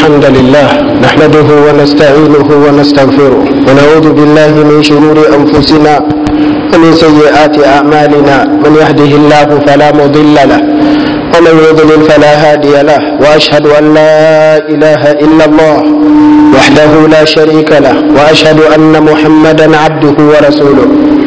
الحمد لله نحمده ونستعينه ونستغفره ونعوذ بالله من شرور أنفسنا ومن سيئات أعمالنا من يهده الله فلا مضل له ومن يضلل فلا هادي له وأشهد أن لا إله إلا الله وحده لا شريك له وأشهد أن محمدا عبده ورسوله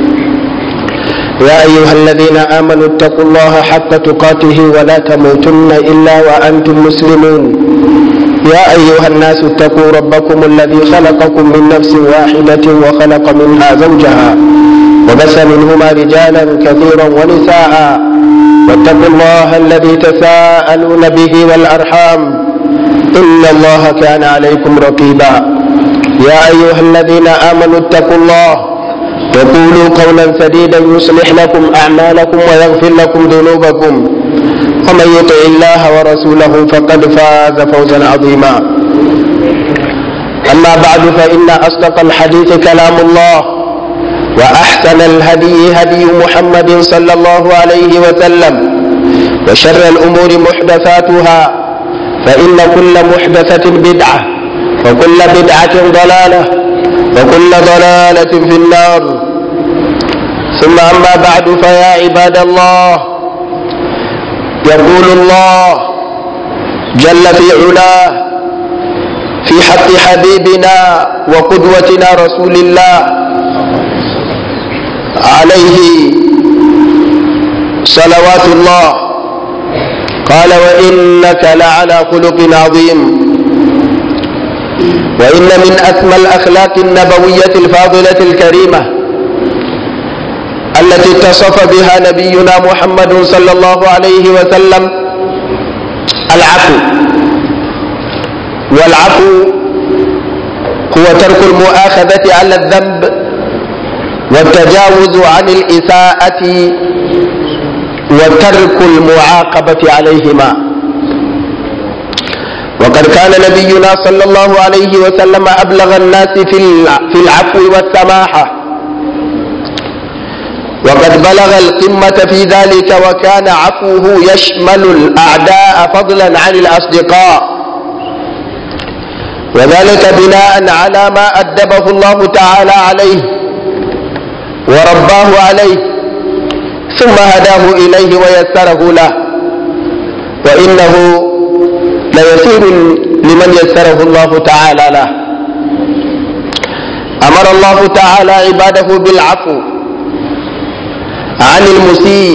يا أيها الذين آمنوا اتقوا الله حق تقاته ولا تموتن إلا وأنتم مسلمون يا أيها الناس اتقوا ربكم الذي خلقكم من نفس واحدة وخلق منها زوجها وبث منهما رجالا كثيرا ونساء واتقوا الله الذي تساءلون به والأرحام إن الله كان عليكم رقيبا يا أيها الذين آمنوا اتقوا الله وقولوا قولا سديدا يصلح لكم أعمالكم ويغفر لكم ذنوبكم ومن يطع الله ورسوله فقد فاز فوزا عظيما أما بعد فإن أصدق الحديث كلام الله وأحسن الهدي هدي محمد صلى الله عليه وسلم وشر الأمور محدثاتها فإن كل محدثة بدعة وكل بدعة ضلالة وكل ضلالة في النار ثم أما بعد فيا عباد الله يقول الله جل في علاه في حق حبيبنا وقدوتنا رسول الله عليه صلوات الله قال وإنك لعلى خلق عظيم وإن من أسمى الأخلاق النبوية الفاضلة الكريمة التي اتصف بها نبينا محمد صلى الله عليه وسلم العفو والعفو هو ترك المؤاخذة على الذنب والتجاوز عن الإساءة وترك المعاقبة عليهما وقد كان نبينا صلى الله عليه وسلم أبلغ الناس في العفو والسماحة وقد بلغ القمة في ذلك وكان عفوه يشمل الأعداء فضلا عن الأصدقاء وذلك بناء على ما أدبه الله تعالى عليه ورباه عليه ثم هداه إليه ويسره له وإنه ليسير لمن يسره الله تعالى له أمر الله تعالى عباده بالعفو عن المسيء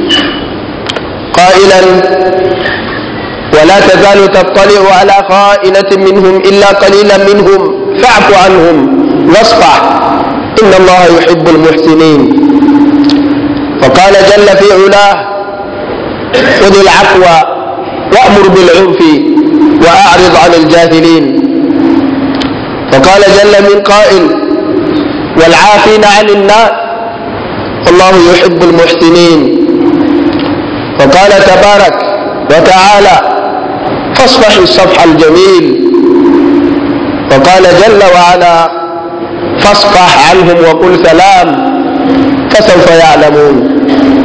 قائلا ولا تزال تطلع على خائنة منهم إلا قليلا منهم فاعف عنهم واصفح إن الله يحب المحسنين فقال جل في علاه خذ العفو وأمر بالعرف وأعرض عن الجاهلين فقال جل من قائل والعافين عن الناس الله يحب المحسنين وقال تبارك وتعالى فاصفح الصفح الجميل وقال جل وعلا فاصفح عنهم وقل سلام فسوف يعلمون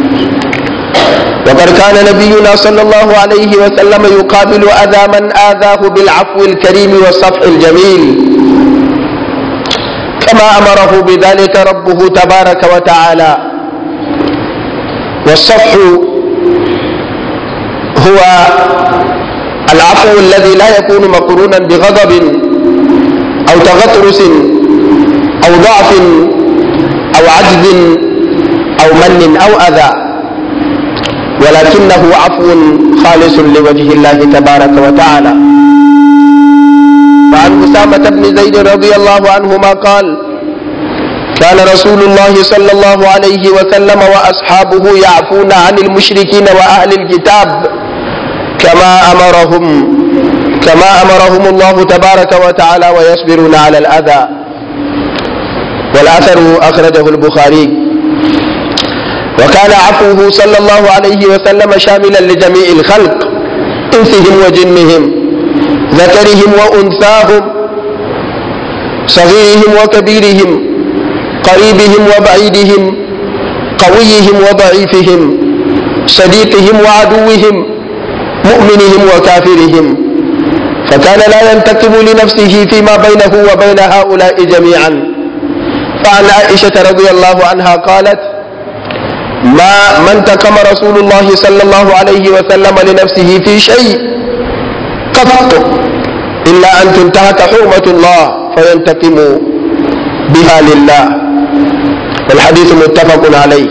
وقد كان نبينا صلى الله عليه وسلم يقابل أذى من آذاه بالعفو الكريم والصفح الجميل كما أمره بذلك ربه تبارك وتعالى والصفح هو العفو الذي لا يكون مقرونا بغضب أو تغطرس أو ضعف أو عجز أو من أو أذى ولكنه عفو خالص لوجه الله تبارك وتعالى وعن أسامة بن زيد رضي الله عنهما قال كان رسول الله صلى الله عليه وسلم وأصحابه يعفون عن المشركين وأهل الكتاب كما أمرهم كما أمرهم الله تبارك وتعالى ويصبرون على الأذى والأثر أخرجه البخاري وكان عفوه صلى الله عليه وسلم شاملا لجميع الخلق إنسهم وجنهم ذكرهم وأنثاهم صغيرهم وكبيرهم قريبهم وبعيدهم قويهم وضعيفهم صديقهم وعدوهم مؤمنهم وكافرهم فكان لا ينتقم لنفسه فيما بينه وبين هؤلاء جميعا فعن عائشة رضي الله عنها قالت ما ما انتقم رسول الله صلى الله عليه وسلم لنفسه في شيء قط إلا أن تنتهك حرمة الله فينتقم بها لله والحديث متفق عليه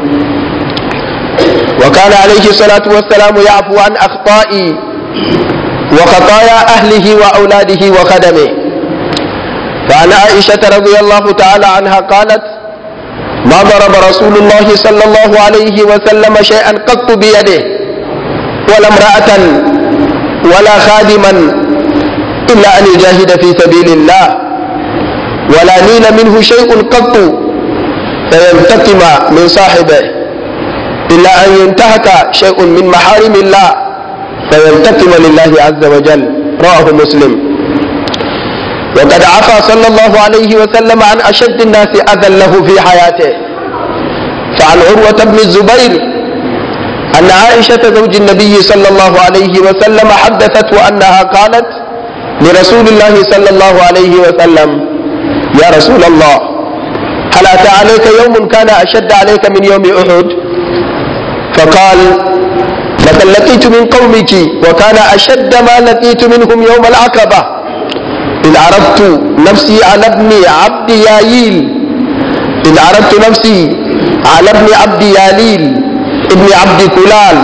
وكان عليه الصلاة والسلام يعفو عن أخطاء وخطايا أهله وأولاده وخدمه فعن عائشة رضي الله تعالى عنها قالت ما ضرب رسول الله صلى الله عليه وسلم شيئا قط بيده ولا امرأة ولا خادما إلا أن يجاهد في سبيل الله ولا نيل منه شيء قط فينتقم من صاحبه إلا أن ينتهك شيء من محارم الله فينتقم لله عز وجل رواه مسلم وقد عفى صلى الله عليه وسلم عن أشد الناس أذى له في حياته فعن عروة بن الزبير أن عائشة زوج النبي صلى الله عليه وسلم حدثته أنها قالت لرسول الله صلى الله عليه وسلم يا رسول الله هل أتى عليك يوم كان أشد عليك من يوم أحد فقال لقد لقيت من قومك وكان أشد ما لقيت منهم يوم العقبة إذ عرضت نفسي على ابن عبد يايل إذ عرضت نفسي على ابن عبد ياليل ابن عبد كلال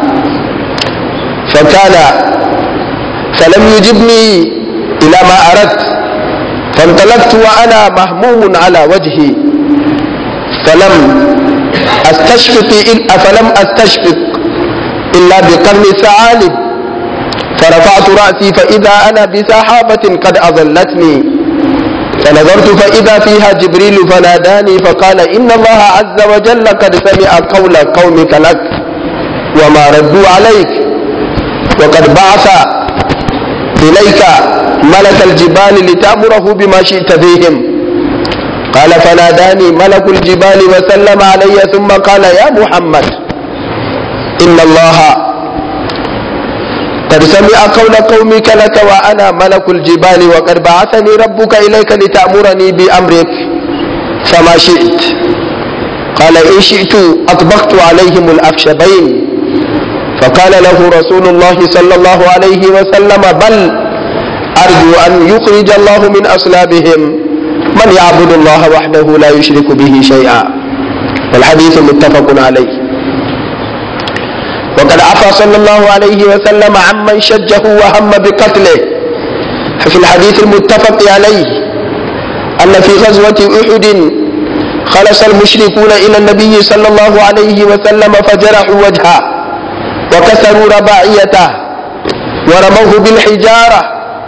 فكان فلم يجبني إلى ما أردت فانطلقت وأنا مهموم على وجهي فلم أستشفق فلم أستشفق إلا بقرن ثعالب فرفعت رأسي فإذا أنا بسحابة قد أظلتني فنظرت فإذا فيها جبريل فناداني فقال إن الله عز وجل قد سمع قول قومك لك وما ردوا عليك وقد بعث إليك ملك الجبال لتأمره بما شئت فيهم قال فناداني ملك الجبال وسلم علي ثم قال يا محمد إن الله قد سمع قول قومك لك وأنا ملك الجبال وقد بعثني ربك إليك لتأمرني بأمرك فما شئت قال إن شئت أطبقت عليهم الأخشبين فقال له رسول الله صلى الله عليه وسلم بل أرجو أن يخرج الله من أصلابهم من يعبد الله وحده لا يشرك به شيئا والحديث متفق عليه وقد عفى صلى الله عليه وسلم عمن شجه وهم بقتله في الحديث المتفق عليه أن في غزوة أحد خلص المشركون إلى النبي صلى الله عليه وسلم فجرحوا وجهه وكسروا رباعيته ورموه بالحجارة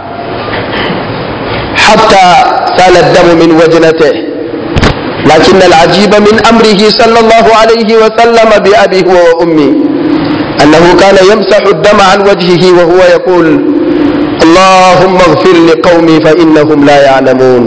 حتى سال الدم من وجنته لكن العجيب من أمره صلى الله عليه وسلم بأبيه وأمي أنه كان يمسح الدم عن وجهه وهو يقول اللهم اغفر لقومي فإنهم لا يعلمون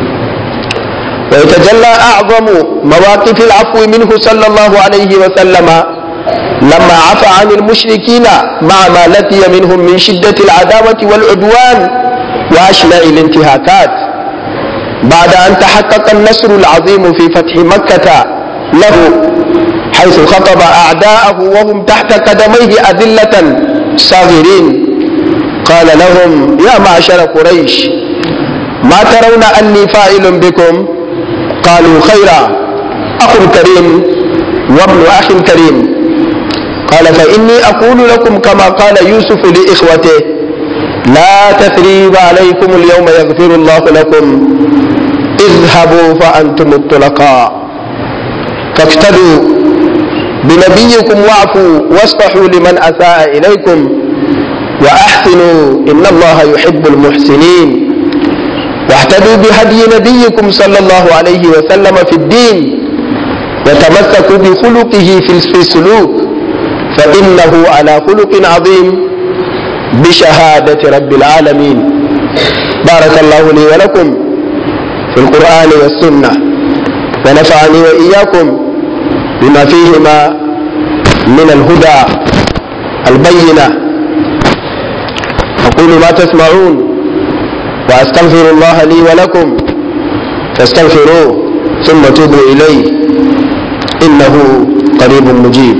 ويتجلى أعظم مواقف العفو منه صلى الله عليه وسلم لما عفى عن المشركين مع ما لقي منهم من شدة العداوة والعدوان وأشنع الانتهاكات بعد أن تحقق النصر العظيم في فتح مكة له حيث خطب أعداءه وهم تحت قدميه أذلة صاغرين قال لهم يا معشر قريش ما ترون أني فاعل بكم قالوا خيرا أخ كريم وابن أخ كريم قال فإني أقول لكم كما قال يوسف لإخوته لا تثريب عليكم اليوم يغفر الله لكم اذهبوا فأنتم الطلقاء فافتدوا بنبيكم واعفوا واصفحوا لمن أساء إليكم وأحسنوا إن الله يحب المحسنين واهتدوا بهدي نبيكم صلى الله عليه وسلم في الدين وتمسكوا بخلقه في السلوك فإنه على خلق عظيم بشهادة رب العالمين بارك الله لي ولكم في القرآن والسنة ونفعني وإياكم بما فيهما من الهدى البينة أقول ما تسمعون وأستغفر الله لي ولكم فاستغفروه ثم توبوا إليه إنه قريب مجيب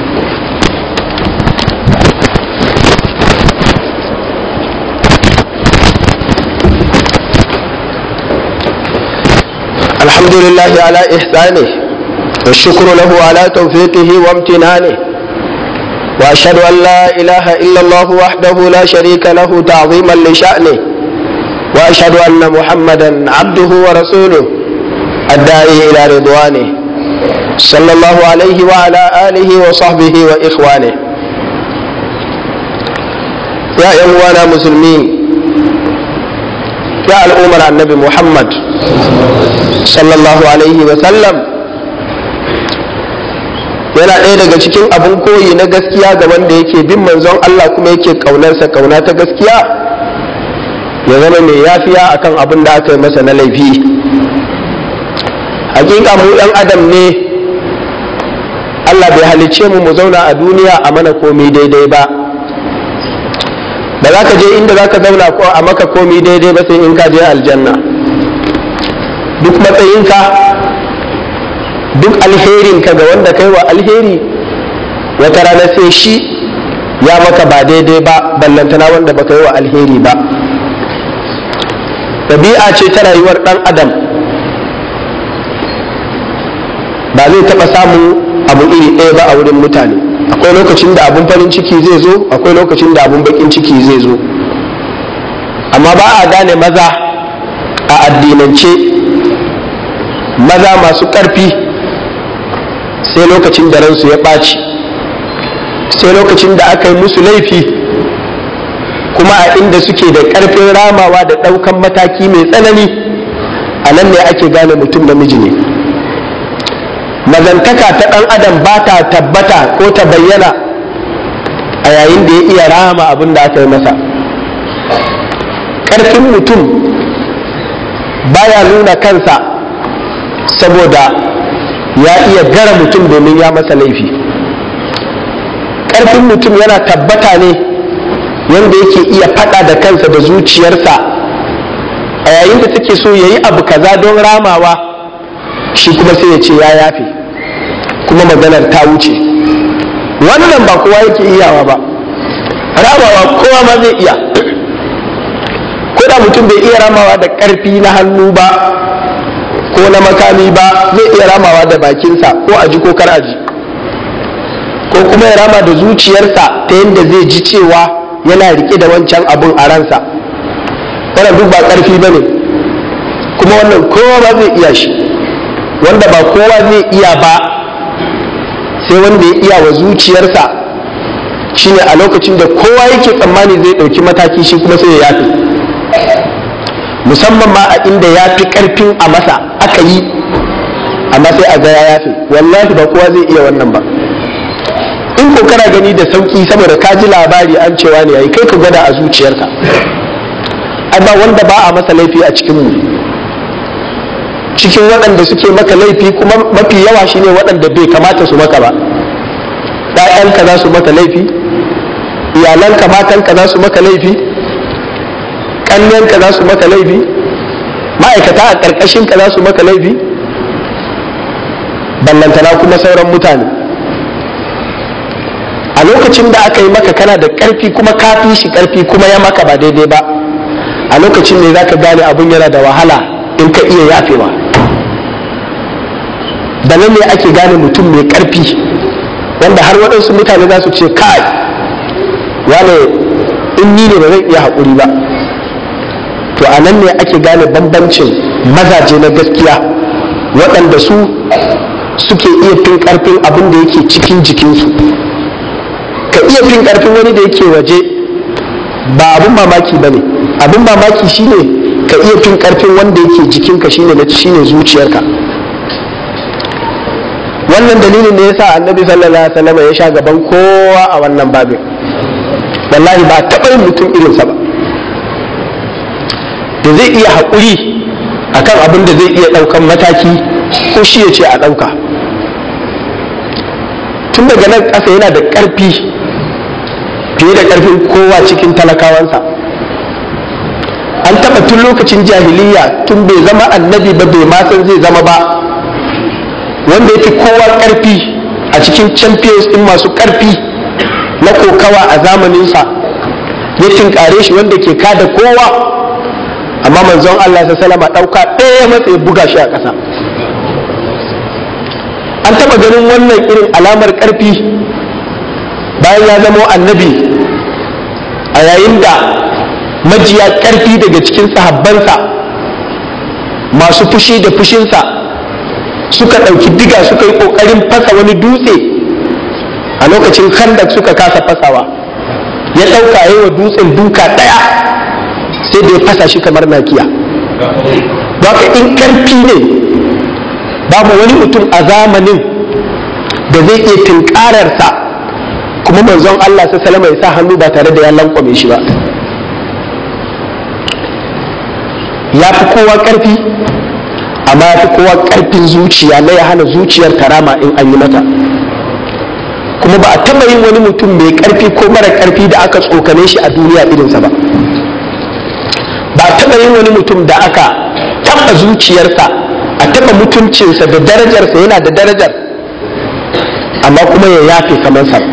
الحمد لله على إحسانه والشكر له على توفيقه وامتنانه وأشهد أن لا إله إلا الله وحده لا شريك له تعظيما لشأنه وأشهد أن محمدا عبده ورسوله الداعي إلى رضوانه صلى الله عليه وعلى آله وصحبه وإخوانه يا إخوانا مسلمين يا الأمر النبي محمد صلى الله عليه وسلم yana ɗaya daga cikin abin koyi na gaskiya ga wanda yake bin manzon Allah kuma yake ƙaunarsa ƙauna ta gaskiya ya zama mai yafiya akan abin da aka yi masa na laifi hakika mu ɗan adam ne Allah bai halicce mu mu zauna a duniya a mana komi daidai ba ba za ka je inda za ka zauna ko a maka komi daidai ba sai in ka je aljanna duk matsayinka duk alherinka ga wanda kai wa alheri wata rana sai shi ya maka ba daidai ba ballantana wanda baka yi wa alheri ba ɗabi'a ce ta rayuwar ɗan adam ba zai taɓa samun abu iri ɗaya ba a wurin mutane akwai lokacin da abun farin ciki zai zo akwai lokacin da abun bakin ciki zai zo amma ba a gane maza a addinance maza masu ƙarfi sai lokacin da ransu ya ɓaci sai lokacin da aka yi musu laifi kuma a inda suke da ƙarfin ramawa da ɗaukan mataki mai tsanani a nan ne ake gane mutum namiji ne mazantaka ta ɗan adam ba ta tabbata ko ta bayyana a yayin da ya iya rama abin da aka yi masa ƙarfin mutum baya nuna kansa saboda ya iya gara mutum domin ya masa laifi ƙarfin mutum yana tabbata ne wanda yake iya faɗa da kansa da zuciyarsa a yayin da take so ya yi abu kaza don ramawa shi kuma sai ya ce ya yafe kuma maganar ta wuce wannan ba kowa yake iyawa ba ramawa kowa ma zai iya ko da mutum bai iya ramawa da ƙarfi na hannu ba ko na makami ba zai iya ramawa da bakinsa ko aji ko kar aji ko kuma ya rama da zuciyarsa ta yadda zai ji cewa yana rike da wancan abun a ransa wannan duk ba ƙarfi ba ne kuma wannan kowa ba zai iya shi wanda ba kowa zai iya ba sai wanda ya iya wa zuciyarsa shine a lokacin da kowa yake tsammani zai ɗauki mataki shi kuma sai ya yafi musamman ma a inda ya fi ƙarfin a masa aka yi amma sai a ga ya yafi wallahi ba kowa zai iya wannan ba in ko kana gani da sauki saboda ka ji labari an cewa ne yayi kai ka gwada a zuciyarka ai ba wanda ba a masa laifi a cikin mu cikin waɗanda suke maka laifi kuma mafi yawa shine waɗanda bai kamata su maka ba ɗayanka za su maka laifi iyalanka matanka za su maka laifi ƙannenka za su maka laifi ma'aikata a ƙarƙashinka za su maka laifi ballantana kuma sauran mutane a lokacin da aka yi maka kana da ƙarfi kuma ka fi shi ƙarfi kuma ya maka ba daidai ba a lokacin ne za ka gane abun yana da wahala in ka iya yafewa da nan ne ake gane mutum mai ƙarfi wanda har waɗansu mutane za su ce kai wane in ni ne ba zan iya haƙuri ba to a nan ne ake gane bambancin mazaje na gaskiya waɗanda su suke iya fin ƙarfin abin da yake cikin jikinsu ka iya fin ƙarfin wani da yake waje ba abin mamaki ba ne abin mamaki shine ka iya fin ƙarfin wanda yake jikinka shine na shine zuciyarka wannan dalilin ne yasa annabi sallallahu alaihi wasallam ya sha gaban kowa a wannan babin wallahi ba taɓa yin mutum irinsa ba da zai iya haƙuri akan abin da zai iya ɗaukan mataki ko shi ya ce a ɗauka tun daga nan ƙasa yana da ƙarfi fiye da ƙarfin kowa cikin talakawansa taɓa tun lokacin jahiliya tun bai zama annabi ba bai ma san zai zama ba wanda ya fi kowa ƙarfi a cikin champions ɗin masu ƙarfi na kokawa a zamaninsa ya tinkare shi wanda ke kada kowa amma manzon Allah sa salama ɗauka ɗaya matsayi buga shi a ƙasa an taɓa ganin wannan irin alamar ƙarfi bayan ya zama annabi a yayin da majiya ƙarfi daga cikin sahabbansa masu fushi da fushinsa suka ɗauki diga suka yi ƙoƙarin fasa wani dutse a lokacin khandak suka kasa fasawa ya ɗauka yi wa dutsen duka ɗaya sai da ya fasa shi kamar nakiya haka in ƙarfi ne babu wani mutum a zamanin da zai iya tunkararsa kuma manzon Allah sai salama ya sa hannu ba tare da ya lankwame shi ba ya fi kowa ƙarfi amma ya fi kowa ƙarfin zuciya na ya hana zuciyar tarama in an yi mata kuma ba a taɓa yin wani mutum mai ƙarfi ko mara ƙarfi da aka tsokane shi a duniya irinsa ba ba a taɓa yin wani mutum da aka taɓa zuciyarsa a taɓa mutuncinsa da darajarsa yana da darajar amma kuma ya yafe kamar sa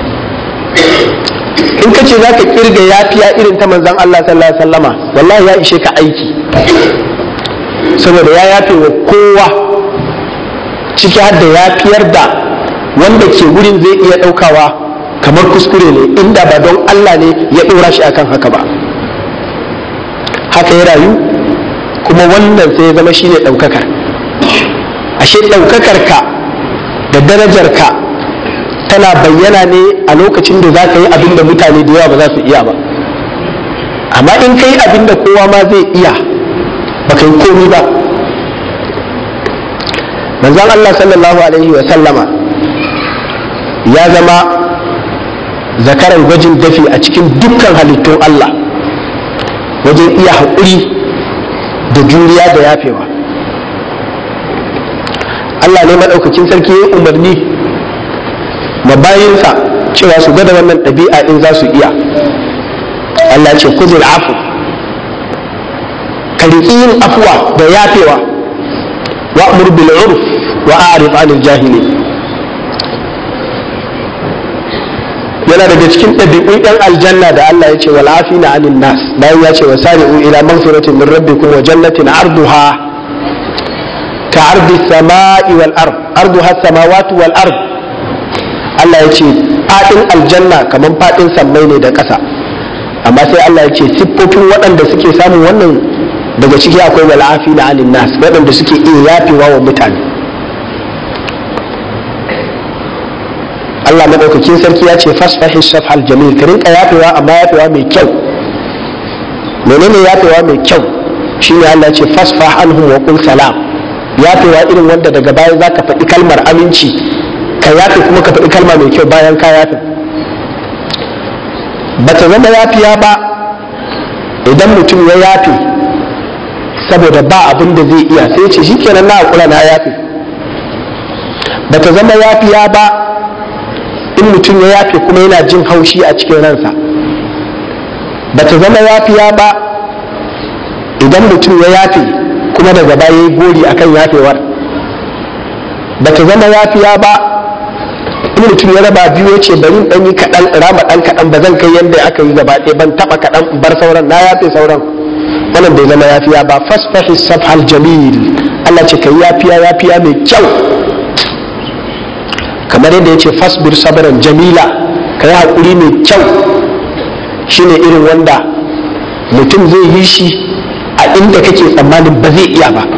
in ka ce za ka kirga yafiya irin ta manzan Allah sallallahu alaihi wasallama wallahi ya ishe ka aiki saboda ya yafe wa kowa ciki har da yafiyar da wanda ke wurin zai iya ɗaukawa kamar kuskure ne inda ba don Allah ne ya ɗora shi akan haka ba haka ya rayu kuma wannan sai ya zama shine ɗaukaka ashe ɗaukakar ka da darajar ka tana bayyana ne a lokacin da za ka yi abin da mutane da yawa ba za su iya ba amma in ka yi abin da kowa ma zai iya ba ka yi komi ba manzon Allah sallallahu alaihi wa sallama ya zama zakaran gwajin dafi a cikin dukkan halittun Allah wajen iya haƙuri da juriya da yafewa Allah ne maɗaukakin sarki ya umarni ma bayinsa cewa su gada wannan ɗabi'a in za su iya Allah ce kuzul afu ka riƙi yin afuwa da yafewa wa amur bil urf wa a'rif anil jahili yana daga cikin ɗabi'un ɗan aljanna da Allah ya ce wal afina anin nas bayan ya ce wa sari'u ila maghfiratin min rabbikum wa jannatin arduha ka ardi samai wal ard arduha samawati wal ard Allah ya ce faɗin aljanna kamar faɗin sammai ne da ƙasa amma sai Allah ya ce siffofin waɗanda suke samun wannan daga ciki akwai wal'afi na anin nas waɗanda suke iya yafewa wa mutane Allah maɗaukakin sarki ya ce fasfahi safhal jamil ka rinka yafewa amma yafewa mai kyau menene yafewa mai kyau shine Allah ya ce fasfah anhum wa qul salam yafewa irin wanda daga baya zaka faɗi kalmar aminci ka yafe kuma ka faɗi kalma mai kyau bayan ka yafe ba ta zama yafiya ba idan mutum ya yafe saboda ba abin da zai iya sai ce shi kenan na hakura na yafe ba ta zama yafiya ba in mutum ya yafe kuma yana jin haushi a cikin ransa ba ta zama yafiya ba idan mutum ya yafe kuma daga baya ya yi gori akan yafewar ba ta zama yafiya ba in mutum ya raba biyu ya ce bari dan yi kaɗan rama ɗan kaɗan ba zan kai yadda aka yi gaba ɗaya ban taɓa kaɗan bar sauran na yafe sauran wannan bai zama yafiya ba fasfahi safhal jamil Allah ce kai yafiya yafiya mai kyau kamar yadda ya ce fasbir sabran jamila ka yi haƙuri mai kyau shine irin wanda mutum zai yi shi a inda kake tsammanin ba zai iya ba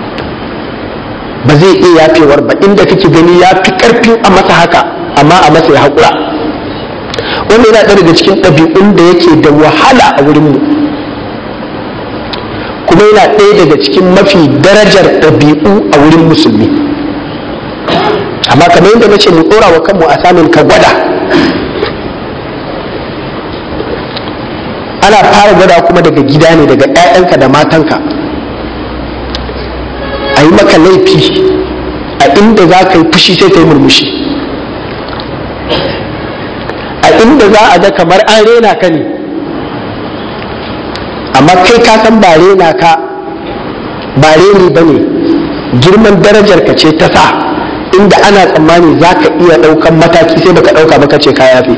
ba zai iya yafewar ba inda kake gani ya fi karfin a masa haka amma a masa ya haƙura wanda yana ɗaya daga cikin ɗabi'un da yake da wahala a wurinmu kuma yana ɗaya daga cikin mafi darajar ɗabi'u a wurin musulmi amma kamar yadda na ce mu ɗora wa kanmu a samun ka gwada ana fara gwada kuma daga gida ne daga 'ya'yanka da matanka a yi maka laifi a inda za ka yi fushi sai ka yi murmushi a inda za a ga kamar an rena ka ne amma kai ka san ba rena ka ba reni ba ne girman darajar ka ce ta sa inda ana tsammani za ka iya ɗaukan mataki sai baka ɗauka ba ka ce ka yafe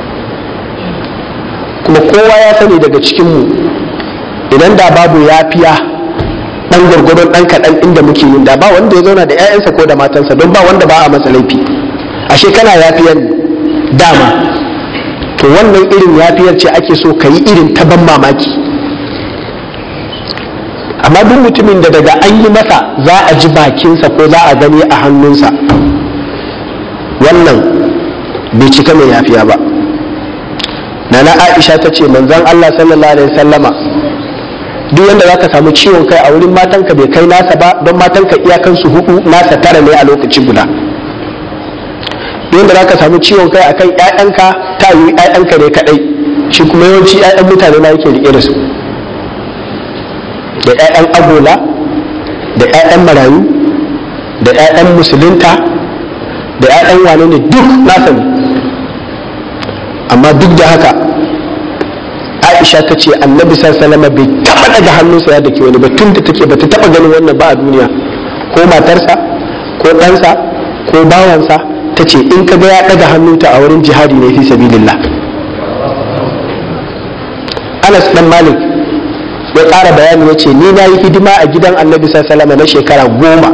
kuma kowa ya sani daga cikinmu idan da babu yafiya ɗan gwargwadon ɗan kaɗan inda muke yin da ba wanda ya zauna da 'ya'yansa ko da matansa don ba wanda ba a masa laifi ashe kana yafiyan dama to wannan irin yafiyar ce ake so ka yi irin ta ban mamaki amma duk mutumin da daga an yi masa za a ji bakinsa ko za a gani a hannunsa wannan bai cika mai yafiya ba nana aisha ta ce manzan allah sallallahu alaihi sallama duk wanda za ka samu ciwon kai a wurin matanka bai kai nasa ba don matanka iyakansu hudu nasa tara ne a lokaci guda yadda za ka samu ciwon kai akan 'ya'yanka ta yi 'ya'yanka ne kadai shi kuma yawanci 'ya'yan mutane ma yake rike da su da 'ya'yan agola da 'ya'yan marayu da 'ya'yan musulunta da 'ya'yan wane ne duk nasa ne amma duk da haka aisha ta ce annabi sallallahu bai taba daga hannunsa ya dake wani ba tun da take bata taba ganin wannan ba a duniya ko matarsa ko ɗansa ko bawansa ta ce in ka ga ya daga hannunta a wurin jihadi ne fi sabilillah anas dan malik ya ƙara bayani ya ce ni na yi hidima a gidan annabi sallallahu na shekara goma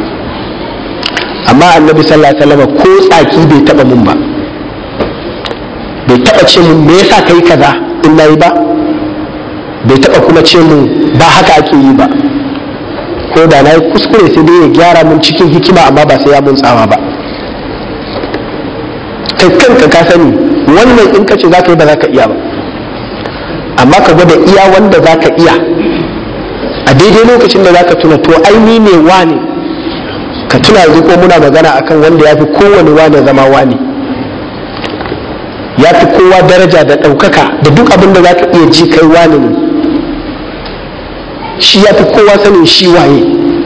amma annabi sallallahu ko tsaki bai taba mun ba bai taba ce mun me yasa kai kaza in nayi ba bai taba kuma ce mun ba haka ake yi ba ko da na yi kuskure sai dai ya gyara mun cikin hikima amma ba sai ya mun tsawa ba kai kanka ka sani wannan in ka ce za ka yi ba za ka iya ba amma ka gwada iya wanda za ka iya a daidai lokacin da za ka tuna to aini ne wane ka tuna yanzu ko muna magana akan wanda ya fi kowane wane zama wane ya fi kowa daraja da ɗaukaka da duk abin da za ka iya ji kai wane ne shi ya fi kowa sanin shi waye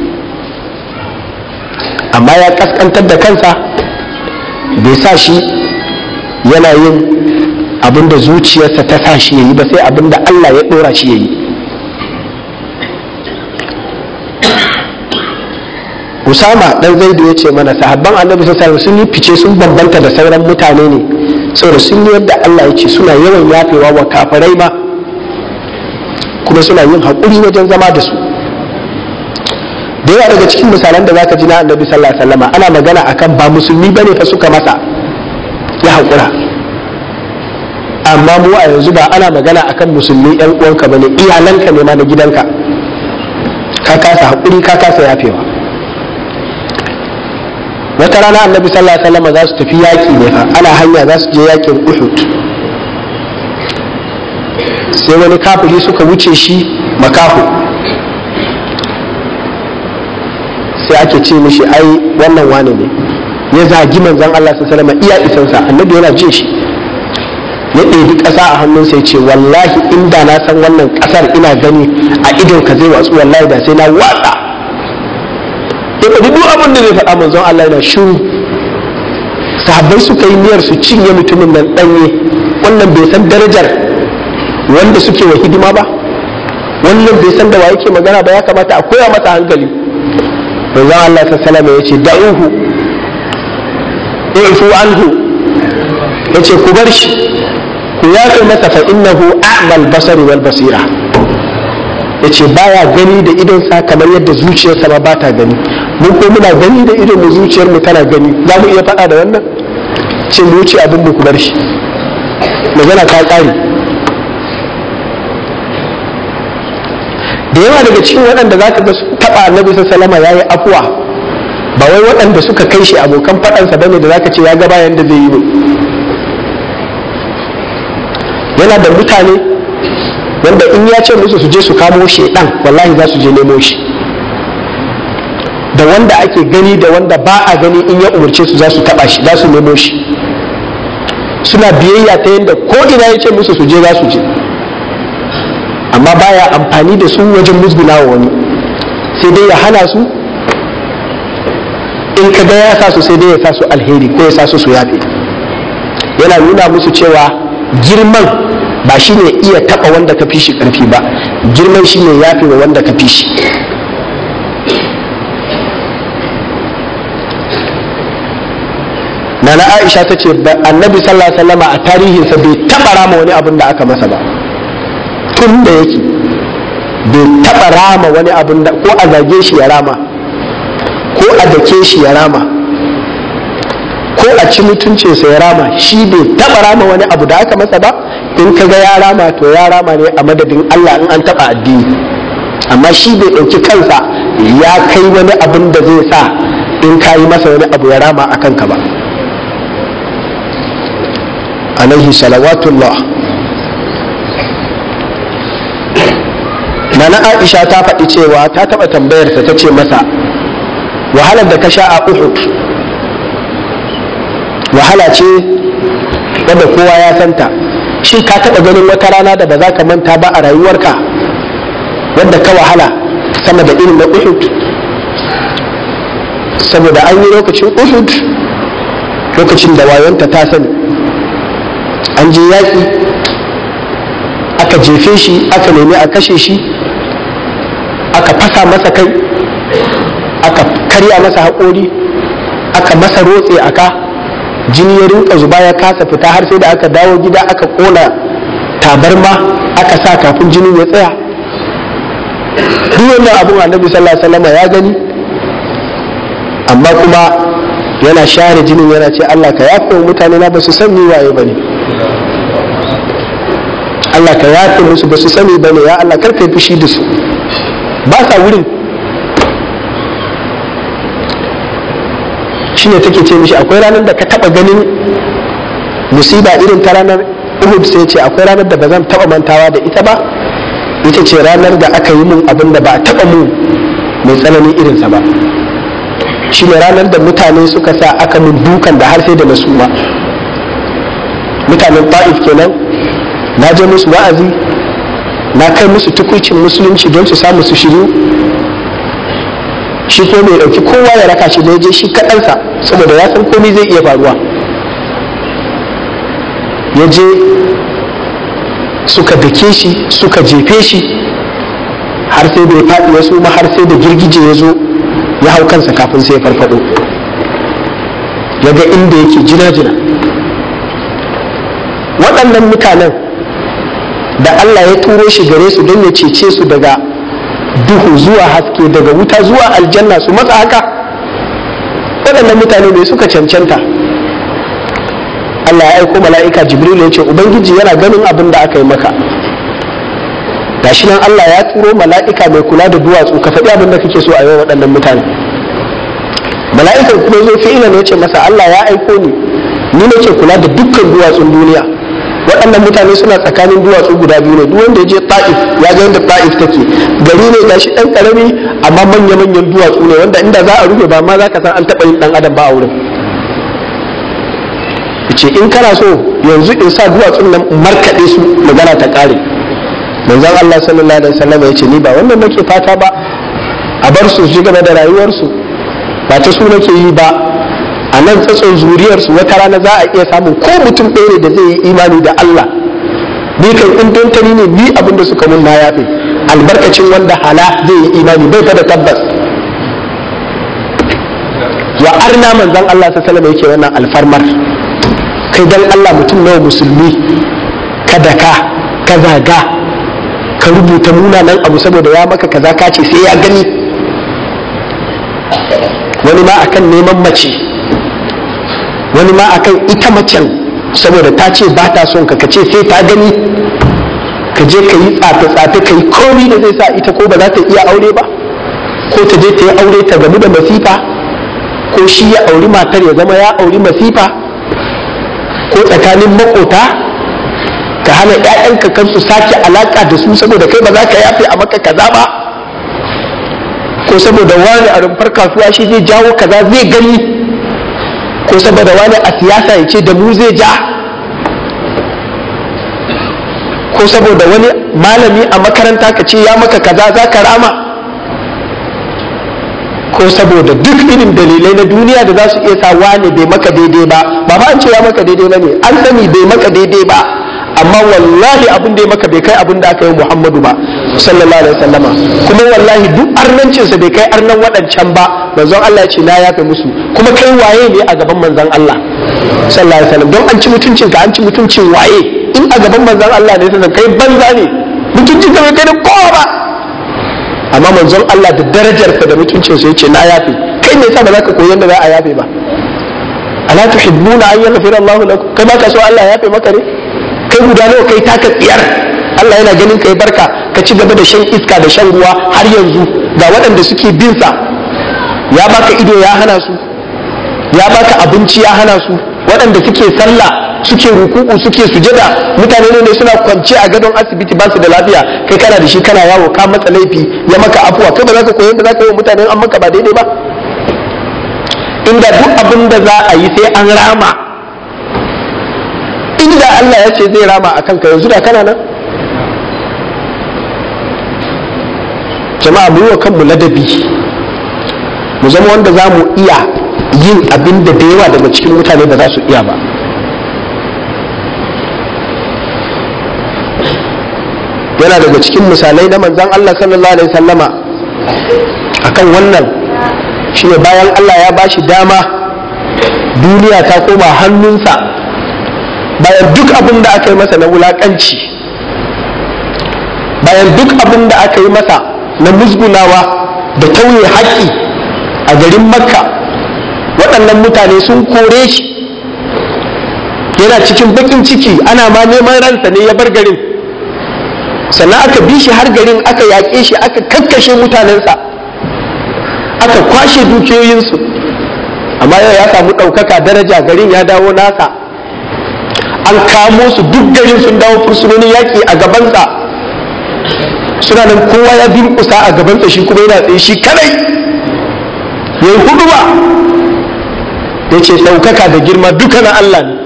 amma ya kaskantar da kansa bai sa shi yana yin abin da zuciyarsa ta sa shi ya yi ba sai abin da Allah ya ɗora shi ya yi Usama dan Zaidu ya ce mana sahabban Annabi sallallahu sun yi fice sun bambanta da sauran mutane ne saboda sun yi yadda Allah ya ce suna yawan yafewa wa kafirai ba kuma suna yin haƙuri wajen zama da su da yawa daga cikin misalan da zaka ji na Annabi sallallahu alaihi wasallam ana magana akan ba musulmi bane fa suka masa ya haƙura amma mu a yanzu ba ana magana akan musulmi yan uwanka bane iyalanka ne ma na gidanka ka kasa haƙuri ka kasa yafewa wata rana annabi sallallahu alaihi wasallam za su tafi yaƙi ne fa ana hanya za su je yaƙin uhud sai wani kafiri suka wuce shi makaho sai ake ce mishi ai wannan wane ne ya zagi manzon Allah sallallahu alaihi wasallam iya isansa annabi yana jin shi ya ɗebi ƙasa a hannunsa ya ce wallahi inda na san wannan ƙasar ina gani a idon ka zai watsu wallahi da sai na watsa ya faɗi duk abin da zai faɗa manzon Allah yana shiru sahabbai suka yi niyyar su cinye mutumin nan ɗanye wannan bai san darajar wanda suke wa hidima ba wannan bai san da wa yake magana ba ya kamata a koya masa hankali manzon Allah sallallahu alaihi ya ce da'uhu i'fu anhu yace ku bar shi ku yafe masa fa innahu a'mal basari wal basira yace baya gani da idon sa kamar yadda zuciyarsa ma bata gani mun ko muna gani da idon mu zuciyar mu tana gani za mu iya faɗa da wannan ce mu wuce abin mu ku bar shi magana ta ƙare da yawa daga cikin waɗanda za ka ga taɓa annabi sallama ya yi afuwa ba wai waɗanda suka kai shi abokan faɗansa bane da za ka ce ya ga bayan da zai yi ne yana da mutane wanda in ya ce musu su je su kamo shi ɗan wallahi za su je nemo shi da wanda ake gani da wanda ba a gani in ya umarce su za su taɓa shi za su nemo shi suna biyayya ta yadda ko ina ya ce musu su je za su je amma baya amfani da su wajen musguna wa wani sai dai ya hana su in ka ga ya sa su sai dai ya sa su alheri ko ya sa su su yafe yana nuna musu cewa girman ba shi ne iya taɓa wanda ka fi shi ƙarfi ba girman shi ne yafi wa wanda ka fi shi nana aisha ta ce annabi sallallahu alaihi wasallam a tarihinsa bai taɓa rama wani abin da aka masa ba tun da yake bai taɓa rama wani abin da ko a zage shi ya rama ko a dake shi ya rama ko a ci mutuncinsa ya rama shi bai taɓa rama wani abu da aka masa ba in ka ga ya rama to ya rama ne a madadin Allah in an taɓa addini amma shi bai ɗauki kansa ya kai wani abin da zai sa in ka yi masa wani abu ya rama a kanka ba alaihi salawatullah nana aisha ta faɗi cewa ta taɓa tambayarsa ta ce masa wahalar da ka sha a uhud wahala ce wadda kowa ya santa shi ka taɓa ganin wata rana da ba za ka manta ba a rayuwarka wadda ka wahala sama da irin na uhud saboda an yi lokacin uhud lokacin da wayonta ta sani an je yaƙi aka jefe shi aka nemi a kashe shi aka fasa masa kai aka karya masa haƙori aka masa rotse a ka jini ya rinka zuba ya kasa fita har sai da aka dawo gida aka ƙona tabarma aka sa kafin jinin ya tsaya duk wannan abun annabi sallallahu alaihi wasallam ya gani amma kuma yana share jinin yana ce Allah ka yafe mutane na ba su san ni waye bane Allah ka yafe musu ba su sani bane ya Allah kar kai fushi da su ba sa wurin shine take ce mishi akwai ranar da ka taba ganin musiba irin ta ranar Uhud sai ce akwai ranar da ba zan taba mantawa da ita ba ita ce ranar da aka yi mun abin da ba a taba mu mai tsananin irinsa ba shine ranar da mutane suka sa aka mun dukan da har sai da na suma mutanen ta'if kenan na je musu wa'azi na kai musu tukucin musulunci don su samu su shiru shi ko mai dauki kowa ya raka shi da je shi kaɗansa saboda ya san komai zai iya faruwa ya je suka dake shi suka jefe shi har sai da ya faɗi ya suma har sai da girgije ya zo ya hau kansa kafin sai ya farfado ya ga inda yake jina-jina waɗannan mutanen da Allah ya turo shi gare su don ya cece su daga duhu zuwa haske daga wuta zuwa aljanna su matsa haka waɗannan mutane ne suka cancanta Allah ya aiko mala'ika Jibril ya ce Ubangiji yana ganin abin da aka yi maka gashi nan Allah ya turo mala'ika mai kula da duwatsu ka faɗi abin da kake so a yau waɗannan mutane mala'ikan kuma zo fi'ila ne ya ce masa Allah ya aiko ni ni nake kula da dukkan duwatsun duniya waɗannan mutane suna tsakanin duwatsu guda biyu ne duk wanda ya je ta'if ya ga yadda ta'if take gari ne gashi ɗan ƙarami amma manya-manyan duwatsu ne wanda inda za a rufe ba ma za ka san an taɓa yin ɗan adam ba a wurin ce in kana so yanzu in sa duwatsun nan markaɗe su magana ta ƙare manzon Allah sallallahu alaihi wasallam ya ce ni ba wannan nake fata ba a bar su su gaba da rayuwarsu ba ta su nake yi ba a nan tsatson zuriyarsu wata rana za a iya samun ko mutum ɗaya ne da zai yi imani da Allah ni kan in dontani ne ni abin da suka mun na yafe albarkacin wanda hala zai yi imani bai fa da tabbas wa arna manzon Allah sallallahu alaihi wasallam yake wannan alfarmar kai dan Allah mutum nawa musulmi ka daka ka zaga ka rubuta munanan abu saboda ya maka kaza ka ce sai ya gani wani ma akan neman mace wani ma akan ita macen saboda ta ce ba ta son ka ka ce sai ta gani ka je ka yi tsafe-tsafe ka yi komi da zai sa ita ko ba za ta iya aure ba ko ta je ta yi aure ta gamu da masifa ko shi ya auri matar ya zama ya auri masifa ko tsakanin makota ka hana 'ya'yanka kan su sake alaka da su saboda kai ba za ka yafe a maka kaza ba ko saboda wani a rumfar kasuwa shi zai jawo kaza zai gani ko saboda wani a siyasa ya ce da mu zai ja ko saboda wani malami a makaranta ka ce ya maka kaza za ka rama ko saboda duk irin dalilai na duniya da za su iya sa wani bai maka daidai ba ba ma an ce ya maka daidai ba ne an sani bai maka daidai ba amma wallahi abin da ya maka bai kai abin da aka yi Muhammadu ba sallallahu alaihi wasallama kuma wallahi duk arnancinsa bai kai arnan waɗancan ba manzon Allah ya ce na yafe musu kuma kai waye ne a gaban manzon Allah sallallahu alaihi wasallam don an ci mutuncin ka an ci mutuncin waye in a gaban manzon Allah ne sai kai banza ne mutuncin ka bai kai da kowa ba amma manzon Allah da darajarsa da mutuncinsa ya ce na yafe kai ne yasa ba za ka koyi yadda za a yafe ba ala tuhibbuna an yaghfira Allahu lakum kai ba ka so Allah ya yafe maka ne kai guda nawa kai taka tsiyar Allah yana ganin kai barka ka ci gaba da shan iska da shan ruwa har yanzu ga waɗanda suke bin sa ya baka ido ya hana su ya baka abinci ya hana su waɗanda suke sallah suke ruku'u suke sujada mutane ne suna kwance a gadon asibiti ba su da lafiya kai kana da shi kana yawo ka matsa laifi ya maka afuwa kai ba za ka koyi da za ka yi wa mutane an maka ba daidai ba inda duk abin da za a yi sai an rama inda Allah ya ce zai rama a kanka yanzu da kana nan jama'a mu yi wa kanmu ladabi mu zama wanda za mu iya yin abin da da yawa daga cikin mutane ba za su iya ba yana daga cikin misalai na manzan Allah sallallahu alaihi sallama akan wannan shine bayan Allah ya bashi dama duniya ta koma hannunsa bayan duk abin da aka yi masa na wulakanci bayan duk abin da aka yi masa na musgunawa da tauye haƙƙi a garin makka waɗannan mutane sun kore shi yana cikin baƙin ciki ana ma neman ransa ne ya bar garin sannan aka bi shi har garin aka yaƙe shi aka kakkashe mutanensa aka kwashe dukiyoyinsu amma yau ya samu ɗaukaka daraja garin ya dawo nasa an kamo su duk garin sun dawo fursunonin yaƙi a gabansa suna nan kowa ya durƙusa a gabansa shi kuma yana tsaye shi kadai ya yi hudu ba ya ce ɗaukaka da girma duka na Allah ne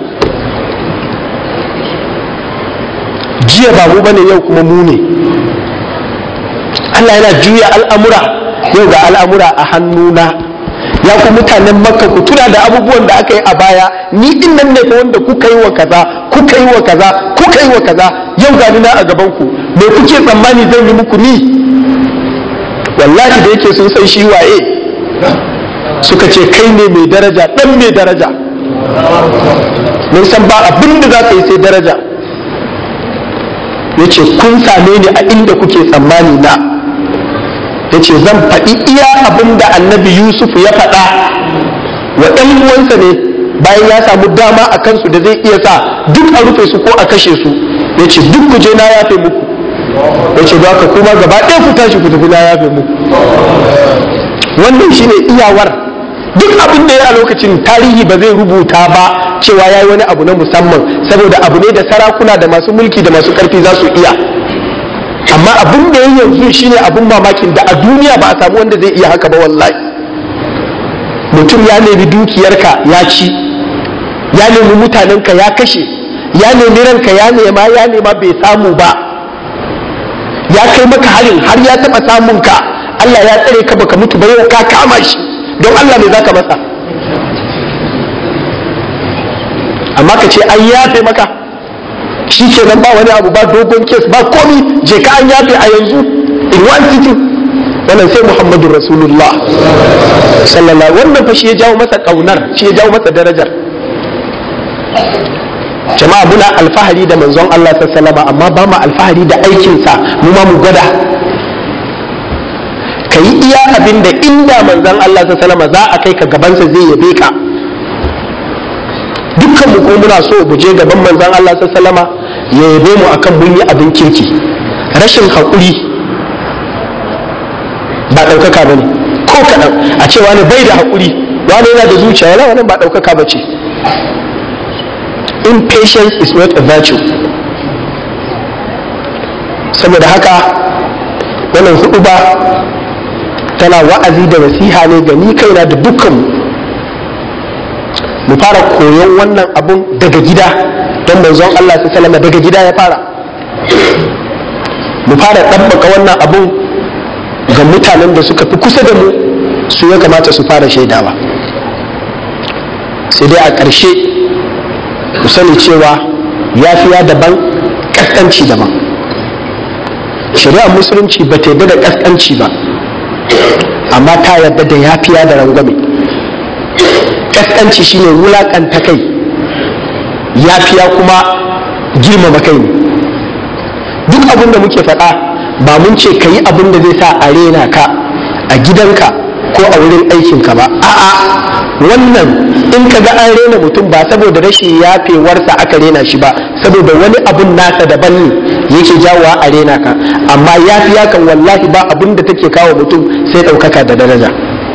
jiya ba mu bane yau kuma mu ne Allah yana juya al'amura yau ga al'amura a hannuna ya ku mutanen makka ku tuna da abubuwan da aka yi a baya ni din nan ne wanda kuka yi wa kaza kuka yi wa kaza kuka yi wa kaza yau ga na a gaban ku me kuke tsammani zan yi muku ni wallahi da yake sun san shi waye suka ce kai ne mai daraja dan mai daraja mun san ba abin da za ka yi sai daraja ya ce kun same ni a inda kuke tsammani na ya ce zan faɗi iya abin da annabi yusuf ya faɗa wa ɗan uwansa ne bayan ya samu dama a kansu da zai iya sa duk a rufe su ko a kashe su ya ce duk ku je na yafe muku ya ce ba ka kuma gaba ɗaya ku tashi ku tafi na yafe muku wannan shine iyawar duk abin da ya a lokacin tarihi ba zai rubuta ba cewa ya yi wani abu na musamman saboda abu ne da sarakuna da masu mulki da masu karfi za su iya amma abin da ya yanzu shine abin mamakin da a duniya ba a samu wanda zai iya haka ba wallahi mutum ya nemi dukiyarka ya ci ya nemi mutanenka ya kashe ya nemi ranka ya nema ya nema bai samu ba ya kai maka harin har ya taba samun ka Allah ya tsare ka baka mutu ba yau ka kama shi don Allah me zaka masa amma ka ce an yafe maka shi kenan ba wani abu ba dogon kes ba komi je ka an yafe a yanzu in one city wannan sai muhammadu rasulullah sallallahu wannan fa shi ya jawo masa kaunar shi ya jawo masa darajar jama'a muna alfahari da manzon Allah sallallahu amma ba mu alfahari da aikinsa mu ma mu gwada ka yi iya abin da inda manzon Allah sallallahu za a kai ka gabansa zai yabe ka dukkan mu ko muna so mu je gaban manzon Allah sallallahu ya yabe mu akan mun yi abin kirki rashin haƙuri ba ɗaukaka ba ne ko kaɗan a ce wani bai da haƙuri wani yana da zuciya wala wani ba ɗaukaka ba ce impatience is not a virtue saboda haka wannan hudu ba tana wa'azi da nasiha ne ga ni kaina da dukkanmu mu fara koyon wannan abun daga gida don manzon Allah su salama daga gida ya fara mu fara ɗabbaka wannan abun ga mutanen da suka fi kusa da mu su ya kamata su fara shaidawa sai dai a ƙarshe ku sani cewa yafiya daban kaskanci daban shari'ar musulunci ba ta yarda da kaskanci ba amma ta yarda da yafiya da rangwame kaskanci shine wulakanta kai yafiya kuma girmama kai ne duk abin da muke faɗa ba mun ce ka yi abin da zai sa a rena ka a gidanka ko a wurin aikinka ba a'a wannan in ka ga an rena mutum ba saboda rashin yafewarsa aka rena shi ba saboda wani abun nasa daban ne yake jawowa a rena ka amma yafiya kan wallahi ba abin da take kawo mutum sai ɗaukaka da daraja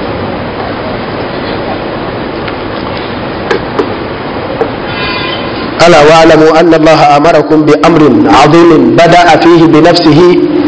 ألا واعلموا أن الله أمركم بأمر عظيم بدأ فيه بنفسه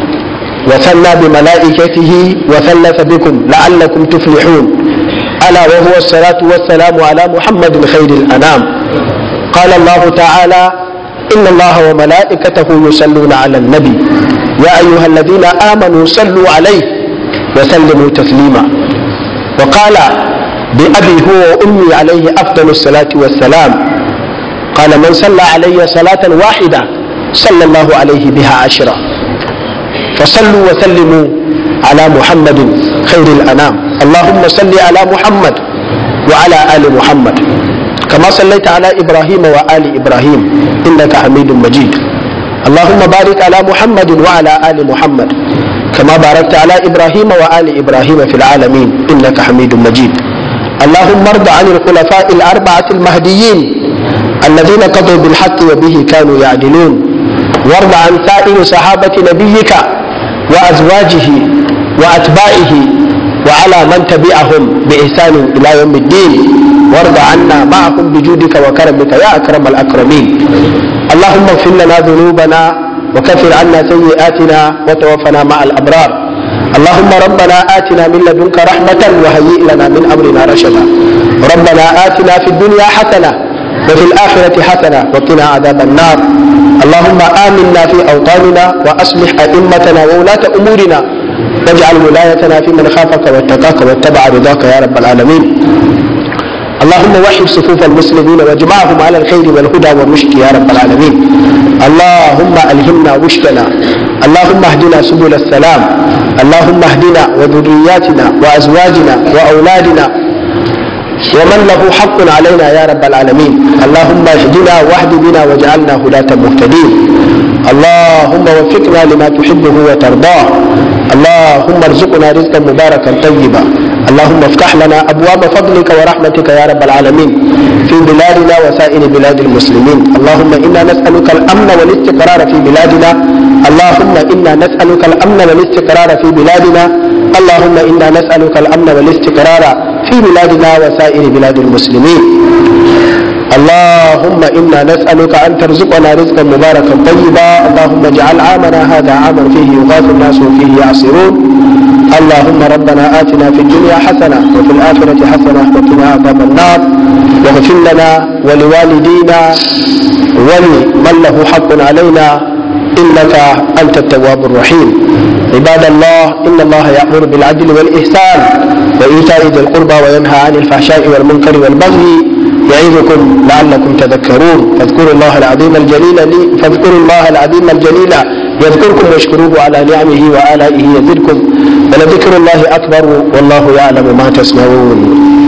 وثنى بملائكته وثلث بكم لعلكم تفلحون ألا وهو الصلاة والسلام على محمد خير الأنام قال الله تعالى إن الله وملائكته يصلون على النبي يا أيها الذين آمنوا صلوا عليه وسلموا تسليما وقال بأبي هو وأمي عليه أفضل الصلاة والسلام قال من صلى علي صلاة واحدة صلى الله عليه بها عشرة فصلوا وسلموا على محمد خير الأنام اللهم صل على محمد وعلى آل محمد كما صليت على إبراهيم وآل إبراهيم إنك حميد مجيد اللهم بارك على محمد وعلى آل محمد كما باركت على إبراهيم وآل إبراهيم في العالمين إنك حميد مجيد اللهم ارض عن الخلفاء الأربعة المهديين الذين قضوا بالحق وبه كانوا يعدلون وارض عن سائر صحابة نبيك وأزواجه وأتباعه وعلى من تبعهم بإحسان إلى يوم الدين وارض عنا معهم بجودك وكرمك يا أكرم الأكرمين اللهم اغفر لنا ذنوبنا وكفر عنا سيئاتنا وتوفنا مع الأبرار اللهم ربنا آتنا من لدنك رحمة وهيئ لنا من أمرنا رشدا ربنا آتنا في الدنيا حسنة وفي الآخرة حسنة وقنا عذاب النار اللهم آمنا في أوطاننا وأصلح أئمتنا وولاة أمورنا واجعل ولايتنا في من خافك واتقاك واتبع رضاك يا رب العالمين اللهم وحد صفوف المسلمين واجمعهم على الخير والهدى والرشد يا رب العالمين اللهم ألهمنا رشدنا اللهم اهدنا سبل السلام اللهم اهدنا وذرياتنا وأزواجنا وأولادنا ومن له حق علينا يا رب العالمين اللهم اهدنا واهد بنا واجعلنا هداة مهتدين اللهم وفقنا لما تحبه وترضاه اللهم ارزقنا رزقا مباركا طيبا اللهم افتح لنا ابواب فضلك ورحمتك يا رب العالمين في بلادنا وسائر بلاد المسلمين اللهم انا نسالك الامن والاستقرار في بلادنا اللهم انا نسالك الامن والاستقرار في بلادنا اللهم انا نسالك الامن والاستقرار في بلادنا وسائر بلاد المسلمين اللهم إنا نسألك أن ترزقنا رزقا مباركا طيبا اللهم اجعل عامنا هذا عاما فيه يغاث الناس وفيه يعصرون اللهم ربنا آتنا في الدنيا حسنة وفي الآخرة حسنة وقنا عذاب النار واغفر لنا ولوالدينا ولمن له حق علينا إنك أنت التواب الرحيم عباد الله إن الله يأمر بالعدل والإحسان وإيتاء ذي القربى وينهى عن الفحشاء والمنكر والبغي يعظكم لعلكم تذكرون فاذكروا الله العظيم الجليل لي فاذكروا الله العظيم الجليل يذكركم واشكروه على نعمه وآلائه يزدكم ولذكر الله أكبر والله يعلم ما تصنعون